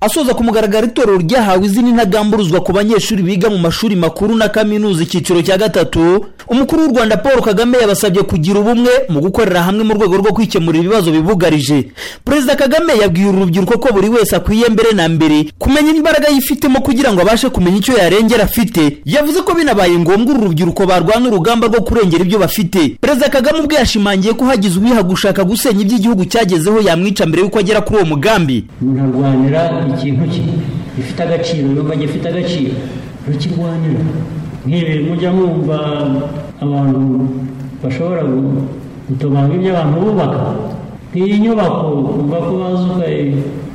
asoza ku mugaragaro itorero ryahawe izina intagamburuzwa ku banyeshuri biga mu mashuri makuru na kaminuza icyiciro cya gatatu umukuru w'u rwanda paul kagame yabasabye kugira ubumwe mu gukorera hamwe mu rwego rwo kwikemura ibibazo bibugarije perezida kagame yabwiye uru rubyiruko ko buri wese akwiye mbere na mbere kumenya imbaraga yifitemo kugira ngo abashe kumenya icyo yarengera afite yavuze ko binabaye ngombwa uru rubyiruko barwana urugamba rwo kurengera ibyo bafite perezida kagame ubwe yashimangiye ko hagize uwiha gushaka gusenya iby'igihugu cyagezeho yamwica mbere y'uko agera kuri uwo mugambi murarwanira ikintu ki gifite agaciro numva gifite agaciro rukirwanira nk'ibi mujya mwumva abantu bashobora gutobanura ibyo abantu bubaka nk'iyi nyubako umva ko baza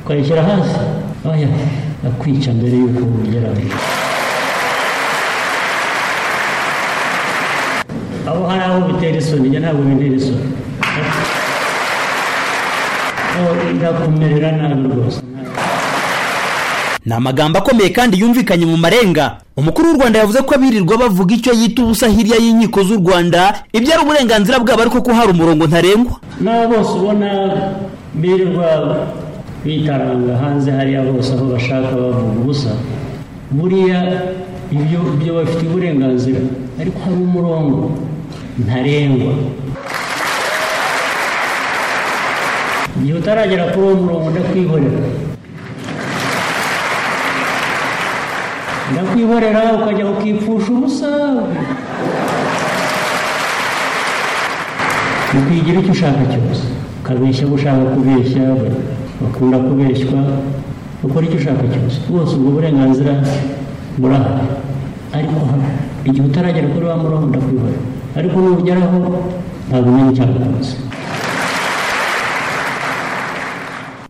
ukayishyira hasi oya akwica mbere y'uko ugera aho hari aho bitera isoni njye ntabwo bintera isoni ndakumerera nabi rwose ni amagambo akomeye kandi yumvikanye mu marenga umukuru w'u rwanda yavuze ko abirirwa bavuga icyo yita ubusa hirya y'inkiko z'u rwanda ibyo ari uburenganzira bwabo ariko ko hari umurongo ntarengwa n'abo bose ubona birirwa bitaranga hanze hariya bose aho bashaka bavuga ubusa buriya ibyo byo bafite uburenganzira ariko hari umurongo ntarengwa igihe utaragera kuri uwo murongo ndakwihorera ndakwihorera ukajya ukipfusha ubusa ukwigira icyo ushaka cyose ukabeshya abo ushaka kubeshya bakunda kubeshywa ukora icyo ushaka cyose bwose ubwo burenganzira burahari ariko igihe utaragera kuri wa murongo ndakwihorera ariko nugeraho ntabwo umenya icyakukunze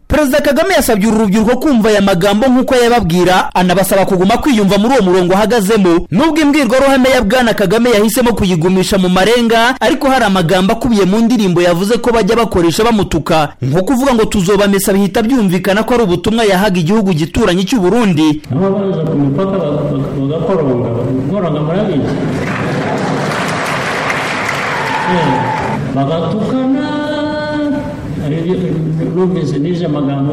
perezida kagame yasabye uru rubyiruko kumva aya magambo nk'uko yababwira anabasaba kuguma kwiyumva muri uwo murongo ahagazemo nubwo imbwirwaruhame ya bwana kagame yahisemo kuyigumisha mu marenga ariko hari amagambo akubiye mu ndirimbo yavuze ko bajya bakoresha bamutuka nko kuvuga ngo tuzobamesa bihita byumvikana ko ari ubutumwa yahaga igihugu gituranyi cy'u burundi aho baza ku mipaka bagakoronga bagakoronga murabizi bagatukana numvise n'ije amagambo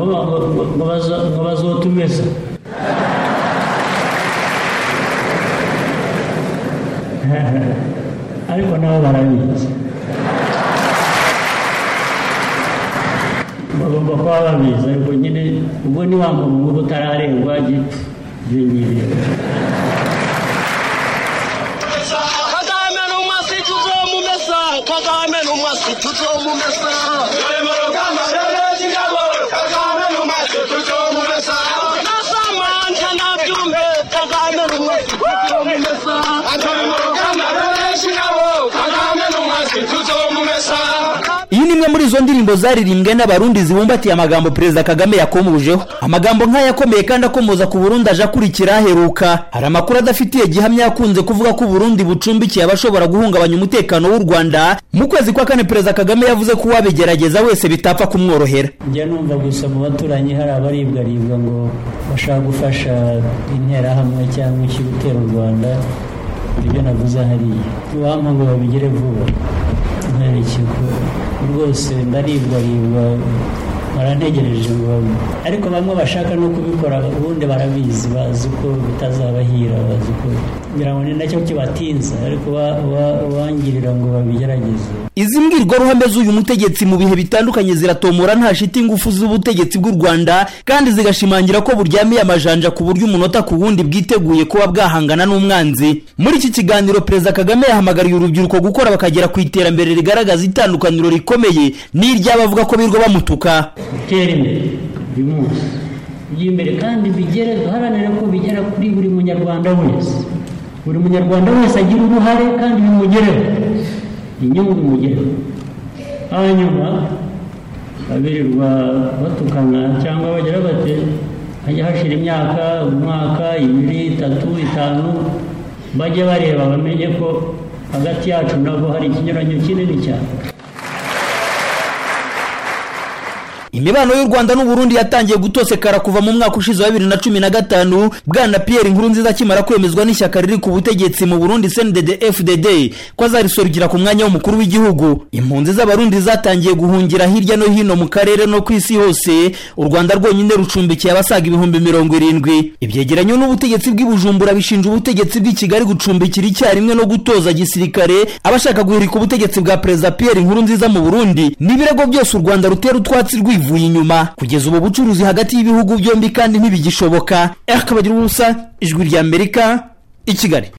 ngo bazotumeza ariko nabo barabizi bagomba kuba babizi ariko nyine ubwo ni wa muntu uba utararengwa gipfa binyiriye kagame ni umwasi tuzomumesa kagame ni umwasi tuzomumesa iyi ni imwe muri izo ndirimbo zaririmbwe n'abarundi zibumbatiye amagambo perezida kagame yakomojeho amagambo nk'aya akomeye kandi akomoza ku burundi aje akurikira aheruka hari amakuru adafitiye gihamya yakunze kuvuga ko uburundi bucumbikiye abashobora guhungabanya umutekano w'u rwanda mu kwezi kwa kane perezida kagame yavuze ko uwabigerageza wese bitapfa kumworohera njya numva gusa mu baturanyi hari abaribwaribwa ngo bashaka gufasha interahamwe cyangwa ikigutera u rwanda ibyo navuze hariya wampa ngo babigere vuba ntarekeko rwose ndaribwaribwa barantegereje ngo babe ariko bamwe bashaka no kubikora ubundi barabizi bazi ko bitazabahira bazi ko ngira ngo ni nacyo kibatinza ariko wangirira ngo babigerageze izi mbwirwaruhame z'uyu mutegetsi mu bihe bitandukanye ziratomora nta shiti ingufu z'ubutegetsi bw'u rwanda kandi zigashimangira ko buryamiye amajanja ku buryo umunota ku wundi bwiteguye kuba bwahangana n'umwanzi muri iki kiganiro perezida kagame yahamagariye urubyiruko gukora bakagera ku iterambere rigaragaza itandukaniro rikomeye n'iry'abavuga ko birirwa bamutuka gutera imbere uyu munsi ujya imbere kandi bigere duharanire ko bigera kuri buri munyarwanda wese buri munyarwanda wese agira uruhare kandi bimugereho inyungu bimugereho hanyuma babirirwa batukana cyangwa bagira bate hajya hashira imyaka umwaka ibiri itatu itanu bajye bareba bamenye ko hagati yacu nabo hari ikinyuranyo kinini cyane imibano y'u rwanda n'uburundi yatangiye gutosekara kuva mu mwaka ushize wa bibiri na cumi na gatanu bwana pierre inkuru nziza akimara kwemezwa n'ishyaka riri ku butegetsi mu burundi cndd fdd ko azarisorukira ku mwanya w'umukuru w'igihugu impunzi z'abarundi zatangiye guhungira hirya no hino mu karere no ku isi hose u rwanda rwonyine rucumbikiye abasaga ibihumbi mirongo irindwi ibyegeranyo n'ubutegetsi bw'i bujumbura bishinja ubutegetsi bw'i kigali gucumbikira icyarimwe no gutoza gisirikare abashaka guhirika ubutegetsi bwa perezida pierre inkuru nziza mu burundi n'ibirego byose u rwanda rutera utwatsi rwivuye inyuma kugeza ubu bucuruzi hagati y'ibihugu byombi kandi ntibigishoboka rkb bagira ubusa ijwi ry'amerika i kigali